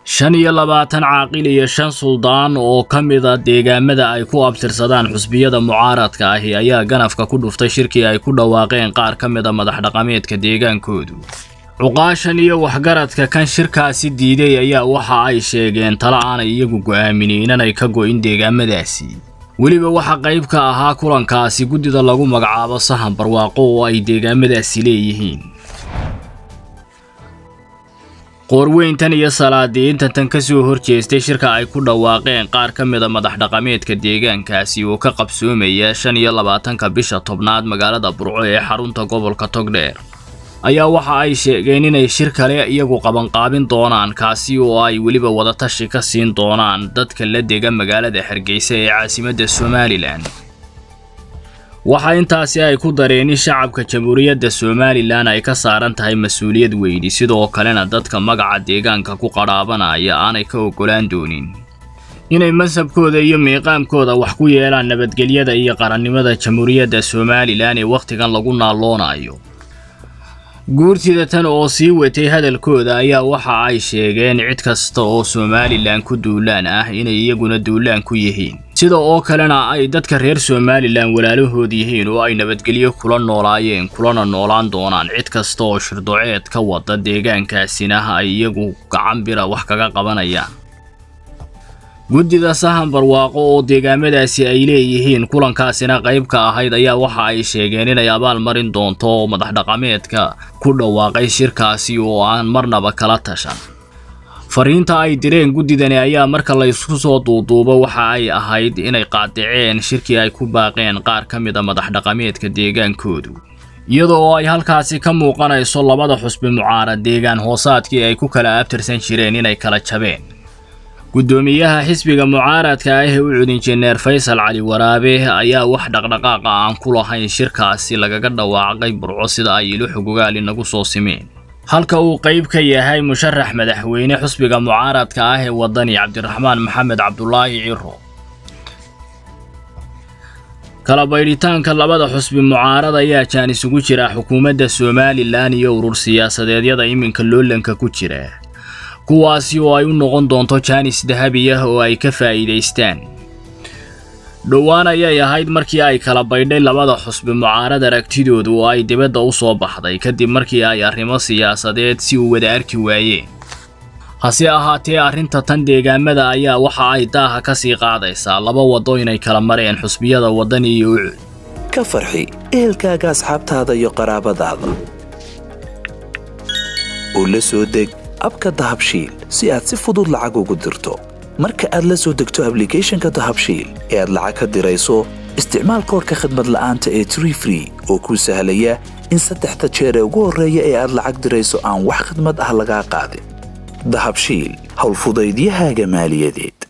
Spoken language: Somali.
shan iyo labaatan caaqil iyo shan suldaan oo ka mida deegaamada ay ku abtirsadaan xusbiyada mucaaradka ahi ayaa ganafka ku dhuftay shirkii ay ku dhawaaqeen qaar ka mida madax dhaqameedka deegaankoodu cuqaashan iyo waxgaradka kan shirkaasi diiday ayaa waxa ay sheegeen talo aanay iyagu go'aaminin inanay ka go'in deegaamadaasi weliba waxa qayb ka ahaa kulankaasi guddida lagu magacaabo sahan barwaaqo oo ay deegaamadaasi leeyihiin qoorweyntan iyo salaadiintan tan ka soo horjeestay shirka ay ku dhawaaqeen qaar ka mida madax dhaqameedka deegaankaasi oo ka qabsoomaya shan iyo labaatanka bisha tobnaad magaalada burco ee xarunta gobolka togdheer ayaa waxa ay sheegeen inay shir kale iyagu qabanqaabin doonaan kaasi oo ay weliba wadatashi ka siin doonaan dadka la dega magaalada hargeysa ee caasimadda somalilan waxaa intaasi ay ku dareen in shacabka jamhuuriyadda somalilan ay ka saaran tahay mas-uuliyad weyni sidoo kalena dadka magaca deegaanka ku qadhaabanaya aanay ka oggolaan doonin inay masabkooda iyo miiqaamkooda wax ku yeelaan nabadgelyada iyo qarannimada jamhuuriyadda somalilan ee wakhtigan lagu naalloonayo guurtida tan oo sii watay hadalkooda ayaa waxa ay sheegeen cid kasta oo somalilan ku duulaan ah inay iyaguna duulaan ku yihiin sida oo kalena ay dadka reer somalilan walaalahood yihiin oo ay nabadgelyo kula noolaayeen kulana noolaan doonaan cid kasta oo shirdoceed ka wada deegaankaasina ay iyagu gacan bira wax kaga qabanayaan guddida sahan barwaaqo oo deegaamadaasi ay leeyihiin kulankaasina qayb ka ahayd ayaa waxa ay sheegeen inay abaal marin doonto madax dhaqameedka ku dhawaaqay shirkaasi oo aan marnaba kala tashan fariinta ay direen guddidani ayaa marka la isku soo duuduubo waxa ay ahayd inay qaadiceen shirkii ay ku baaqeen qaar ka mida madax dhaqameedka deegaankoodu iyada oo ay halkaasi ka muuqanayso labada xusbi mucaarad deegaan hoosaadkii ay ku kala abtirsan jireen inay kala jabeen guddoomiyaha xisbiga mucaaradka ah ee u cudin jeneer faysal cali waraabe ayaa wax dhaqdhaqaaqa aan ku lahayn shirkaasi lagaga dhawaaqay burco sida ay ilo xogogaal inagu soo simeen halka uu qayb ka yahay musharax madaxweyne xusbiga mucaaradka ah ee wadani cabdiraxmaan maxamed cabdulaahi ciro kala baydhitaanka labada xusbi mucaarad ayaa jaan isugu jira xukuumadda somalilan iyo urur siyaasadeedyada iminka loolanka ku jira kuwaasi oo ay u noqon doonto jaanis dahabi ah oo ay ka faa'iidaystaan dhowaan ayay ahayd markii ay kala baydhay labada xusbi mucaarad aragtidooda oo ay dibadda u soo baxday kadib markii ay arrimo siyaasadeed si u wada arki waayeen hase ahaatee arrinta tan deegaamada ayaa waxa ay daaha ka sii qaadaysaa laba waddo inay kala mareen xusbiyada waddan iyo ucud ka farxi ehelkaaga asxaabtaada iyo qaraabadaada oo la soo deg abka dahabshiil si aad si fudud lacag ugu dirto marka aad la soo degto ablicathonka dahabshiil ee aad lacag ka dirayso isticmaal koodhka khadmad la'aanta ee tree free oo kuu sahlaya in saddexda jeer ee ugu horreeya ee aad lacag dirayso aan wax khadmad ah lagaa qaadin dahabshiil howlfudaydiyahaaga maaliyadeed